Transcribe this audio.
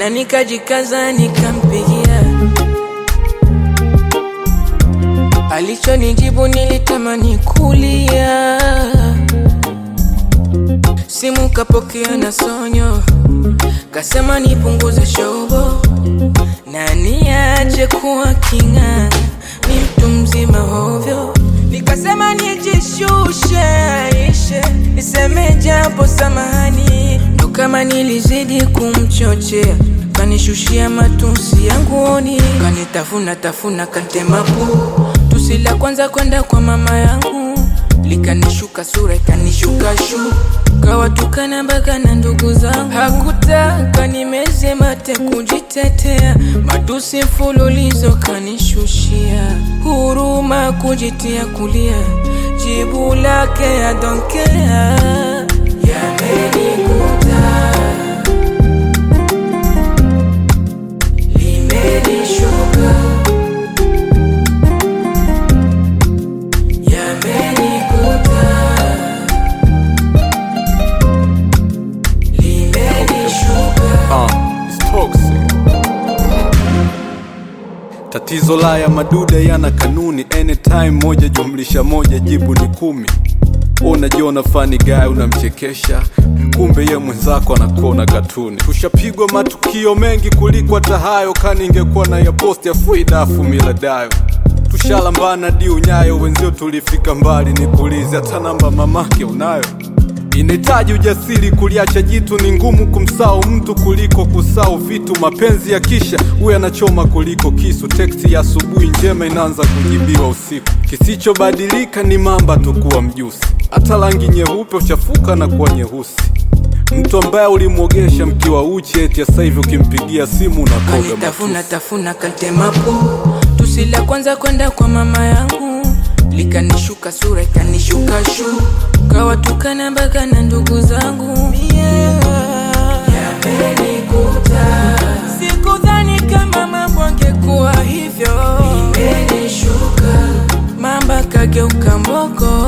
na nikajikaza nikampigia. Alichonijibu nilitamani kulia. Simu kapokea na sonyo, kasema nipunguze shobo na niache kuwa kinga, mi mtu mzima hovyo. Nikasema nijishushe, aishe, niseme japo samahani, ndo kama nilizidi kumchochea kanishushia matusi yanguoni, kanitafuna tafuna kantemapu. Tusi la kwanza kwenda kwa mama yangu likanishuka sura ikanishuka shu kawatukana mpaka na ndugu zangu. Hakutaka nimeze mate kujitetea, matusi mfululizo kanishushia, huruma kujitia kulia, jibu lake I don't care yamenikuta limenishuka yamenikuta limenishuka Uh, it's toxic. Tatizo la ya madude yana kanuni, anytime moja jumlisha moja jibu ni kumi. Unajiona fani guy unamchekesha, kumbe ye mwenzako anakuona katuni. Tushapigwa matukio mengi kuliko hata hayo, kani ingekuwa na ya post ya Fuidafu Miladayo. Tushalambana di unyayo, wenzio tulifika mbali, nikuulize hata namba mamake unayo? Inahitaji ujasiri kuliacha jitu, ni ngumu kumsao mtu kuliko kusao vitu. Mapenzi ya kisha huyo anachoma kuliko kisu. Teksti ya asubuhi njema inaanza kujibiwa usiku. Kisichobadilika ni mamba tu kuwa mjusi, hata rangi nyeupe uchafuka na kuwa nyeusi. Mtu ambaye ulimwogesha mkiwa uchi, eti sasa hivi ukimpigia simu unakoga kanitafuna matusi. tafuna kantemapo. Tusi la kwanza kwenda kwa mama yangu likanishuka sura ikanishuka shu kawatukana mpaka na ndugu zangu yamenikuta. Sikudhani kama mambo angekuwa hivyo, imenishuka mamba kageuka mbogo